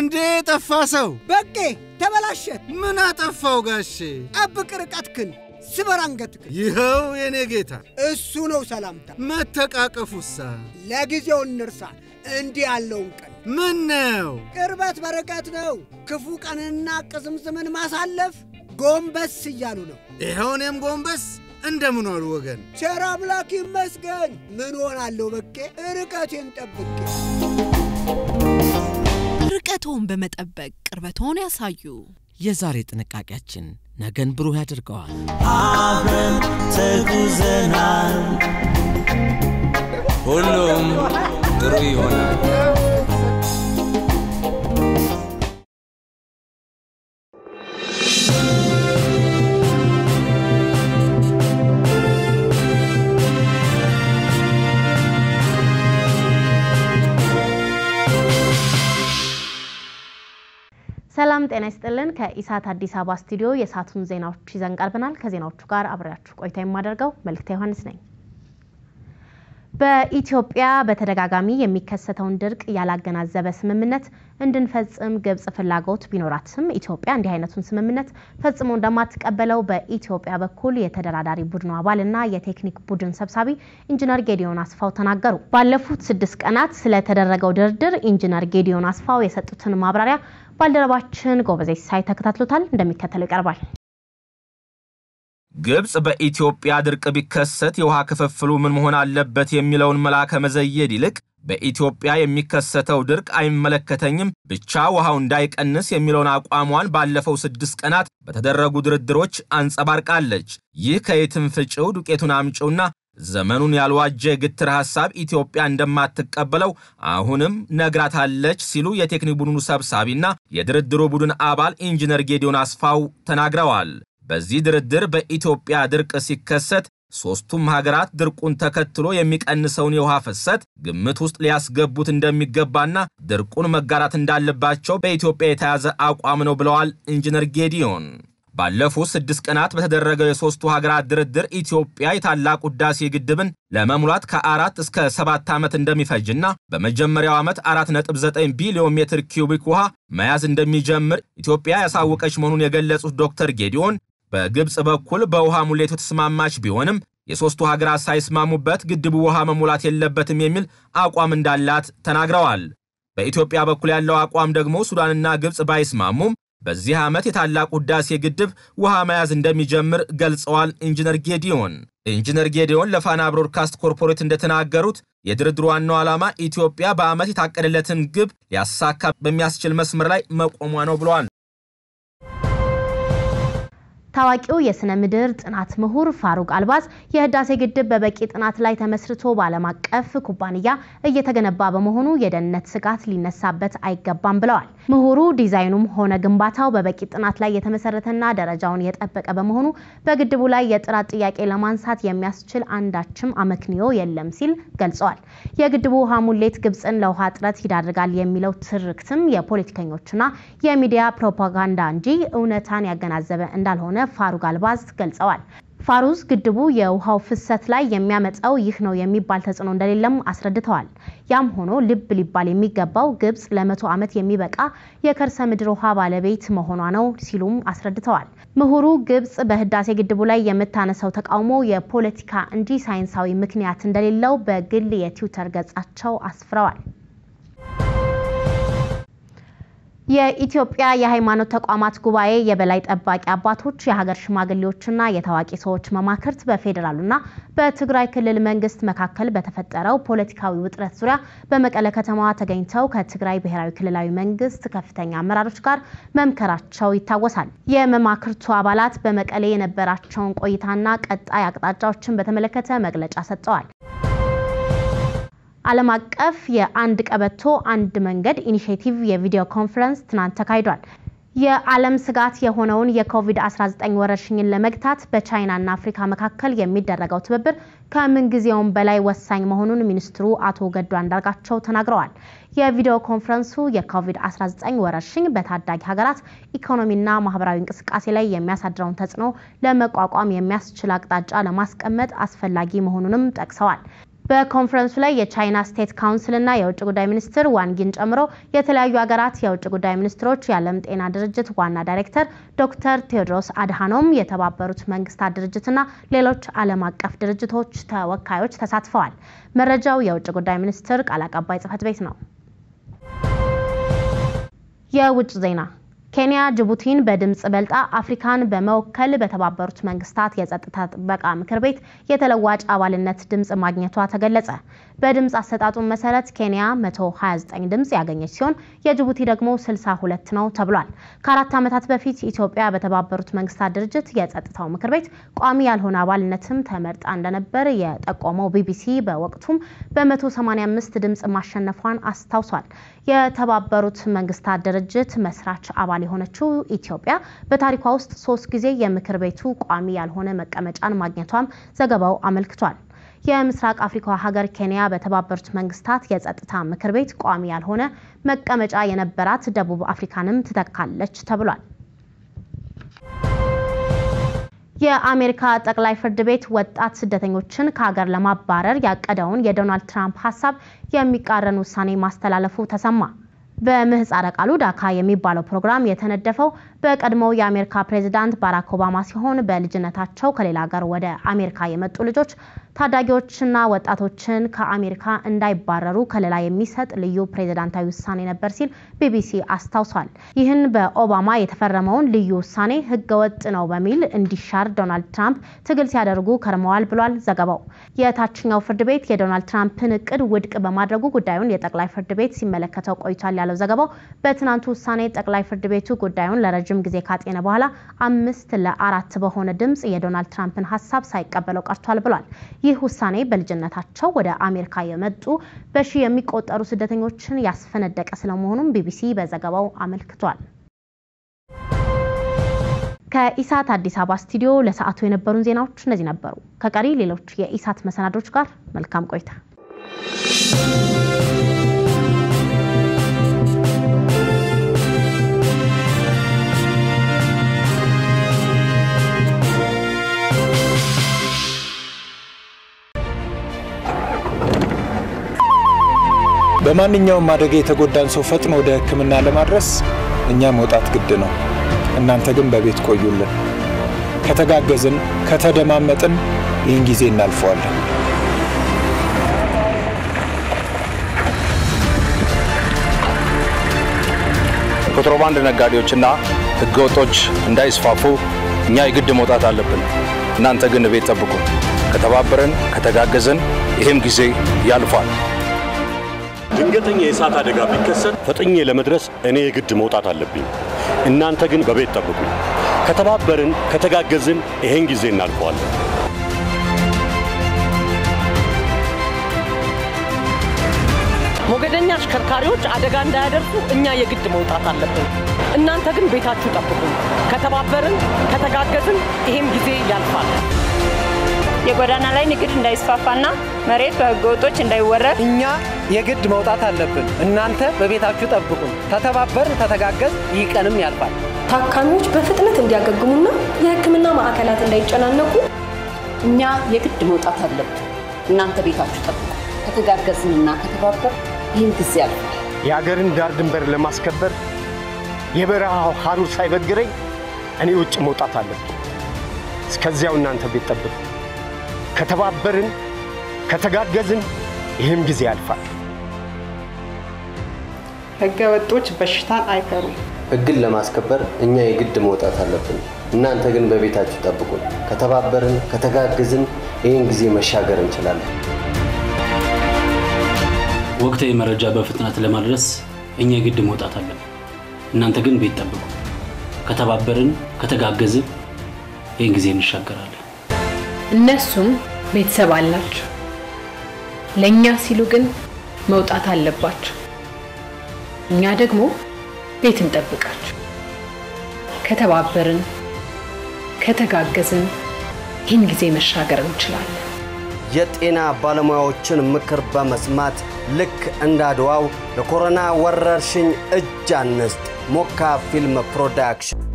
እንዴ ጠፋ ሰው በቄ ተበላሸ። ምን አጠፋው ጋሼ? ጠብቅ ርቀትክን፣ ስበር አንገትክን። ይኸው የኔ ጌታ እሱ ነው ሰላምታ። መተቃቀፉሳ ለጊዜው እንርሳ እንዲህ ያለውን ቀን። ምን ነው ቅርበት በርቀት ነው። ክፉ ቀንና ቅዝምዝምን ማሳለፍ ጎንበስ እያሉ ነው። ይኸው እኔም ጎንበስ እንደምን ዋሉ ወገን? ቸር አምላክ ይመስገን። ምን ሆናለሁ በቄ ርቀቴን ጠብቄ ርቀቶን በመጠበቅ ቅርበቶን ያሳዩ። የዛሬ ጥንቃቄያችን ነገን ብሩህ ያደርገዋል። አብረን ተጉዘናል፣ ሁሉም ጥሩ ይሆናል። ሰላም ጤና ይስጥልን። ከኢሳት አዲስ አበባ ስቱዲዮ የሰዓቱን ዜናዎች ይዘን ቀርበናል። ከዜናዎቹ ጋር አብሬያችሁ ቆይታ የማደርገው መልክታ ዮሐንስ ነኝ። በኢትዮጵያ በተደጋጋሚ የሚከሰተውን ድርቅ ያላገናዘበ ስምምነት እንድንፈጽም ግብጽ ፍላጎት ቢኖራትም ኢትዮጵያ እንዲህ አይነቱን ስምምነት ፈጽሞ እንደማትቀበለው በኢትዮጵያ በኩል የተደራዳሪ ቡድኑ አባልና የቴክኒክ ቡድን ሰብሳቢ ኢንጂነር ጌዲዮን አስፋው ተናገሩ። ባለፉት ስድስት ቀናት ስለተደረገው ድርድር ኢንጂነር ጌዲዮን አስፋው የሰጡትን ማብራሪያ ባልደረባችን ጎበዜ ሳይ ተከታትሎታል፣ እንደሚከተለው ይቀርባል። ግብጽ በኢትዮጵያ ድርቅ ቢከሰት የውሃ ክፍፍሉ ምን መሆን አለበት የሚለውን መላ ከመዘየድ ይልቅ በኢትዮጵያ የሚከሰተው ድርቅ አይመለከተኝም፣ ብቻ ውሃው እንዳይቀንስ የሚለውን አቋሟን ባለፈው ስድስት ቀናት በተደረጉ ድርድሮች አንጸባርቃለች። ይህ ከየትም ፍጪው ዱቄቱን አምጪውና ዘመኑን ያልዋጀ ግትር ሐሳብ ኢትዮጵያ እንደማትቀበለው አሁንም ነግራታለች ሲሉ የቴክኒክ ቡድኑ ሰብሳቢና የድርድሩ ቡድን አባል ኢንጂነር ጌዲዮን አስፋው ተናግረዋል። በዚህ ድርድር በኢትዮጵያ ድርቅ ሲከሰት ሦስቱም ሀገራት ድርቁን ተከትሎ የሚቀንሰውን የውሃ ፍሰት ግምት ውስጥ ሊያስገቡት እንደሚገባና ድርቁን መጋራት እንዳለባቸው በኢትዮጵያ የተያዘ አቋም ነው ብለዋል ኢንጂነር ጌዲዮን። ባለፉት ስድስት ቀናት በተደረገው የሦስቱ ሀገራት ድርድር ኢትዮጵያ የታላቁ ሕዳሴ ግድብን ለመሙላት ከአራት እስከ ሰባት ዓመት እንደሚፈጅና በመጀመሪያው ዓመት 4.9 ቢሊዮን ሜትር ኪዩቢክ ውሃ መያዝ እንደሚጀምር ኢትዮጵያ ያሳወቀች መሆኑን የገለጹት ዶክተር ጌዲዮን በግብፅ በኩል በውሃ ሙሌቱ ተስማማች ቢሆንም የሦስቱ ሀገራት ሳይስማሙበት ግድቡ ውሃ መሙላት የለበትም የሚል አቋም እንዳላት ተናግረዋል። በኢትዮጵያ በኩል ያለው አቋም ደግሞ ሱዳንና ግብፅ ባይስማሙም በዚህ ዓመት የታላቁ ሕዳሴ ግድብ ውሃ መያዝ እንደሚጀምር ገልጸዋል። ኢንጂነር ጌዲዮን ኢንጂነር ጌዲዮን ለፋና ብሮድካስት ኮርፖሬት እንደተናገሩት የድርድሩ ዋናው ዓላማ ኢትዮጵያ በዓመት የታቀደለትን ግብ ሊያሳካ በሚያስችል መስመር ላይ መቆሟ ነው ብለዋል። ታዋቂው የስነ ምድር ጥናት ምሁር ፋሩቅ አልባዝ የህዳሴ ግድብ በበቂ ጥናት ላይ ተመስርቶ በዓለም አቀፍ ኩባንያ እየተገነባ በመሆኑ የደህንነት ስጋት ሊነሳበት አይገባም ብለዋል። ምሁሩ ዲዛይኑም ሆነ ግንባታው በበቂ ጥናት ላይ የተመሰረተና ደረጃውን የጠበቀ በመሆኑ በግድቡ ላይ የጥራት ጥያቄ ለማንሳት የሚያስችል አንዳችም አመክንዮ የለም ሲል ገልጸዋል። የግድቡ ውሃ ሙሌት ግብፅን ለውሃ እጥረት ይዳርጋል የሚለው ትርክትም የፖለቲከኞችና የሚዲያ ፕሮፓጋንዳ እንጂ እውነታን ያገናዘበ እንዳልሆነ ፋሩቅ አልባዝ ገልጸዋል። ፋሩዝ ግድቡ የውሃው ፍሰት ላይ የሚያመጣው ይህ ነው የሚባል ተጽዕኖ እንደሌለም አስረድተዋል። ያም ሆኖ ልብ ሊባል የሚገባው ግብጽ ለመቶ ዓመት የሚበቃ የከርሰ ምድር ውሃ ባለቤት መሆኗ ነው ሲሉም አስረድተዋል። ምሁሩ ግብጽ በህዳሴ ግድቡ ላይ የምታነሳው ተቃውሞ የፖለቲካ እንጂ ሳይንሳዊ ምክንያት እንደሌለው በግል የትዊተር ገጻቸው አስፍረዋል። የኢትዮጵያ የሃይማኖት ተቋማት ጉባኤ የበላይ ጠባቂ አባቶች፣ የሀገር ሽማግሌዎችና የታዋቂ ሰዎች መማክርት በፌዴራሉና በትግራይ ክልል መንግስት መካከል በተፈጠረው ፖለቲካዊ ውጥረት ዙሪያ በመቀለ ከተማ ተገኝተው ከትግራይ ብሔራዊ ክልላዊ መንግስት ከፍተኛ አመራሮች ጋር መምከራቸው ይታወሳል። የመማክርቱ አባላት በመቀሌ የነበራቸውን ቆይታና ቀጣይ አቅጣጫዎችን በተመለከተ መግለጫ ሰጥተዋል። ዓለም አቀፍ የአንድ ቀበቶ አንድ መንገድ ኢኒሽቲቭ የቪዲዮ ኮንፈረንስ ትናንት ተካሂዷል። የዓለም ስጋት የሆነውን የኮቪድ-19 ወረርሽኝን ለመግታት በቻይናና አፍሪካ መካከል የሚደረገው ትብብር ከምንጊዜውም በላይ ወሳኝ መሆኑን ሚኒስትሩ አቶ ገዱ አንዳርጋቸው ተናግረዋል። የቪዲዮ ኮንፈረንሱ የኮቪድ-19 ወረርሽኝ በታዳጊ ሀገራት ኢኮኖሚና ማህበራዊ እንቅስቃሴ ላይ የሚያሳድረውን ተጽዕኖ ለመቋቋም የሚያስችል አቅጣጫ ለማስቀመጥ አስፈላጊ መሆኑንም ጠቅሰዋል። በኮንፈረንሱ ላይ የቻይና ስቴት ካውንስልና የውጭ ጉዳይ ሚኒስትር ዋንጊን ጨምሮ የተለያዩ ሀገራት የውጭ ጉዳይ ሚኒስትሮች፣ የዓለም ጤና ድርጅት ዋና ዳይሬክተር ዶክተር ቴዎድሮስ አድሃኖም፣ የተባበሩት መንግስታት ድርጅትና ሌሎች ዓለም አቀፍ ድርጅቶች ተወካዮች ተሳትፈዋል። መረጃው የውጭ ጉዳይ ሚኒስትር ቃል አቀባይ ጽህፈት ቤት ነው። የውጭ ዜና ኬንያ ጅቡቲን በድምፅ በልጣ አፍሪካን በመወከል በተባበሩት መንግስታት የጸጥታ ጥበቃ ምክር ቤት የተለዋጭ አባልነት ድምፅ ማግኘቷ ተገለጸ። በድምፅ አሰጣጡ መሰረት ኬንያ 129 ድምፅ ያገኘች ሲሆን የጅቡቲ ደግሞ 62 ነው ተብሏል። ከአራት ዓመታት በፊት ኢትዮጵያ በተባበሩት መንግስታት ድርጅት የጸጥታው ምክር ቤት ቋሚ ያልሆነ አባልነትም ተመርጣ እንደነበር የጠቆመው ቢቢሲ በወቅቱም በ185 ድምፅ ማሸነፏን አስታውሷል። የተባበሩት መንግስታት ድርጅት መስራች አባል የሆነችው ኢትዮጵያ በታሪኳ ውስጥ ሶስት ጊዜ የምክር ቤቱ ቋሚ ያልሆነ መቀመጫን ማግኘቷም ዘገባው አመልክቷል። የምስራቅ አፍሪካ ሀገር ኬንያ በተባበሩት መንግስታት የጸጥታ ምክር ቤት ቋሚ ያልሆነ መቀመጫ የነበራት ደቡብ አፍሪካንም ትተካለች ተብሏል። የአሜሪካ ጠቅላይ ፍርድ ቤት ወጣት ስደተኞችን ከሀገር ለማባረር ያቀደውን የዶናልድ ትራምፕ ሀሳብ የሚቃረን ውሳኔ ማስተላለፉ ተሰማ። በምህፃረ ቃሉ ዳካ የሚባለው ፕሮግራም የተነደፈው በቀድሞው የአሜሪካ ፕሬዚዳንት ባራክ ኦባማ ሲሆን በልጅነታቸው ከሌላ ሀገር ወደ አሜሪካ የመጡ ልጆች ታዳጊዎችና ወጣቶችን ከአሜሪካ እንዳይባረሩ ከለላ የሚሰጥ ልዩ ፕሬዚዳንታዊ ውሳኔ ነበር ሲል ቢቢሲ አስታውሷል። ይህን በኦባማ የተፈረመውን ልዩ ውሳኔ ህገወጥ ነው በሚል እንዲሻር ዶናልድ ትራምፕ ትግል ሲያደርጉ ከርመዋል ብሏል ዘገባው። የታችኛው ፍርድ ቤት የዶናልድ ትራምፕን እቅድ ውድቅ በማድረጉ ጉዳዩን የጠቅላይ ፍርድ ቤት ሲመለከተው ቆይቷል ያለው ዘገባው በትናንቱ ውሳኔ ጠቅላይ ፍርድ ቤቱ ጉዳዩን ለረጅም ጊዜ ካጤነ በኋላ አምስት ለአራት በሆነ ድምፅ የዶናልድ ትራምፕን ሀሳብ ሳይቀበለው ቀርቷል ብሏል። ይህ ውሳኔ በልጅነታቸው ወደ አሜሪካ የመጡ በሺ የሚቆጠሩ ስደተኞችን ያስፈነደቀ ስለመሆኑም ቢቢሲ በዘገባው አመልክቷል። ከኢሳት አዲስ አበባ ስቱዲዮ ለሰዓቱ የነበሩን ዜናዎች እነዚህ ነበሩ። ከቀሪ ሌሎች የኢሳት መሰናዶች ጋር መልካም ቆይታ። በማንኛውም አደጋ የተጎዳን ሰው ፈጥኖ ወደ ሕክምና ለማድረስ እኛ መውጣት ግድ ነው። እናንተ ግን በቤት ቆዩልን። ከተጋገዝን፣ ከተደማመጥን ይህን ጊዜ እናልፈዋለን። ኮንትሮባንድ ነጋዴዎችና ህገወጦች እንዳይስፋፉ እኛ የግድ መውጣት አለብን። እናንተ ግን ቤት ጠብቁ። ከተባበረን፣ ከተጋገዝን ይህም ጊዜ ያልፋል። ድንገተኛ የእሳት አደጋ ቢከሰት ፈጥኜ ለመድረስ እኔ የግድ መውጣት አለብኝ። እናንተ ግን በቤት ጠብቁ። ከተባበርን፣ ከተጋገዝን ይሄን ጊዜ እናልፈዋለን። ሞገደኛ አሽከርካሪዎች አደጋ እንዳያደርሱ እኛ የግድ መውጣት አለብን። እናንተ ግን ቤታችሁ ጠብቁ። ከተባበርን፣ ከተጋገዝን ይሄም ጊዜ ያልፋል። የጎዳና ላይ ንግድ እንዳይስፋፋና መሬት በህገወጦች እንዳይወረድ እኛ የግድ መውጣት አለብን። እናንተ በቤታችሁ ጠብቁን። ተተባበርን፣ ተተጋገዝ፣ ይህ ቀንም ያልፋል። ታካሚዎች በፍጥነት እንዲያገግሙና የሕክምና ማዕከላት እንዳይጨናነቁ እኛ የግድ መውጣት አለብን። እናንተ ቤታችሁ ጠብቁ። ከተጋገዝንና ከተባበር ይህን ጊዜ ያልፋል። የአገርን ዳር ድንበር ለማስከበር የበረሃው ሐሩር ሳይበግረኝ እኔ ውጭ መውጣት አለብን። እስከዚያው እናንተ ቤት ጠብቁ። ከተባበርን፣ ከተጋገዝን ይህም ጊዜ ያልፋል። ህገ ወጦች በሽታን አይፈሩም። ህግን ለማስከበር እኛ የግድ መውጣት አለብን። እናንተ ግን በቤታችሁ ጠብቁን። ከተባበርን፣ ከተጋገዝን ይህን ጊዜ መሻገር እንችላለን። ወቅታዊ መረጃ በፍጥነት ለማድረስ እኛ የግድ መውጣት አለብን። እናንተ ግን ቤት ጠብቁ። ከተባበርን፣ ከተጋገዝን ይህን ጊዜ እንሻገራለን። እነሱም ቤተሰብ አላቸው። ለእኛ ሲሉ ግን መውጣት አለባቸው። እኛ ደግሞ ቤት እንጠብቃቸው። ከተባበርን፣ ከተጋገዝን ይህን ጊዜ መሻገር እንችላለን። የጤና ባለሙያዎችን ምክር በመስማት ልክ እንደ አድዋው ለኮሮና ወረርሽኝ እጅ አንስጥ። ሞካ ፊልም ፕሮዳክሽን